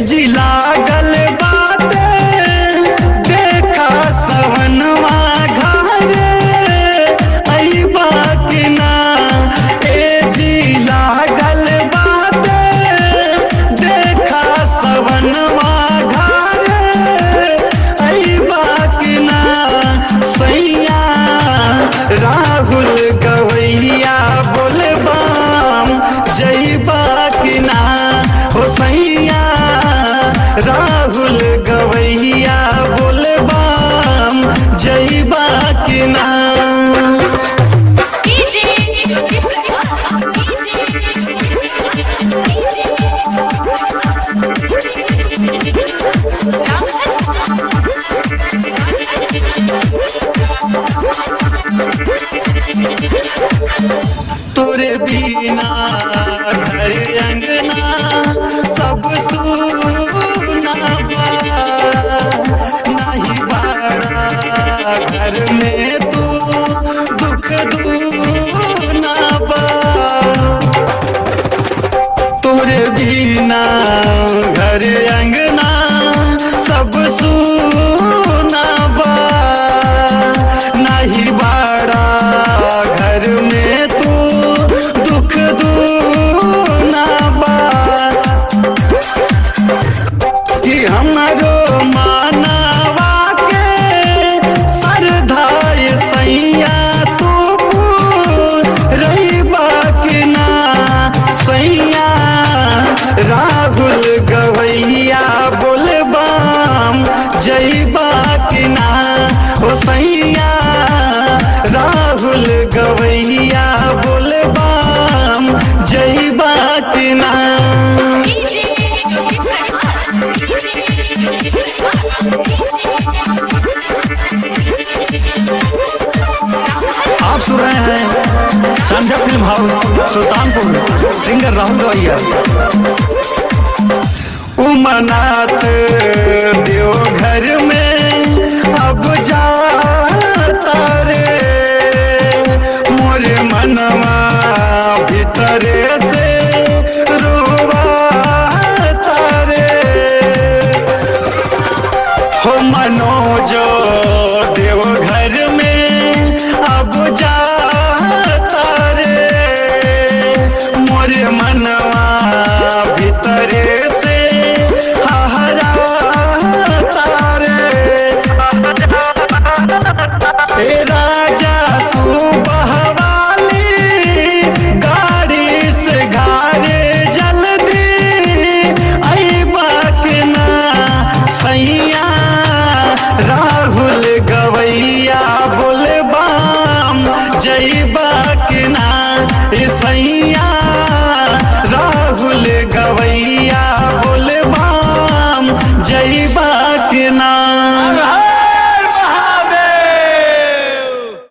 जी लागल बाटे देखा सवनवा घरे अइबा कि ना ए जी लागल बाटे देखा सवनवा घरे अइबा कि ना सैया राहुल गवैया बोलबाम जइबा कि ना हो सैया राहुल गवैया बोलबाम जइबा कि ना तोरे बिना घर अंगना सब सुना बा नाही बाड़ा घर में तू दुख दूना बा तोरे बिना घर अंगना सब सुना बा नाही बाड़ा घर में तू दुख दूना बा कि हमारो मानवा के सरधाय सैया तू रहीबा कि ना सैया राहुल गवैया बोलबाम जइबा कि ना हो सैया राहुल गवैया बोलबाम जइबा कि ना आप सुन रहे हैं Sandhya film house Sultanpur singer Rahul गवैया उमनाथ देव घर में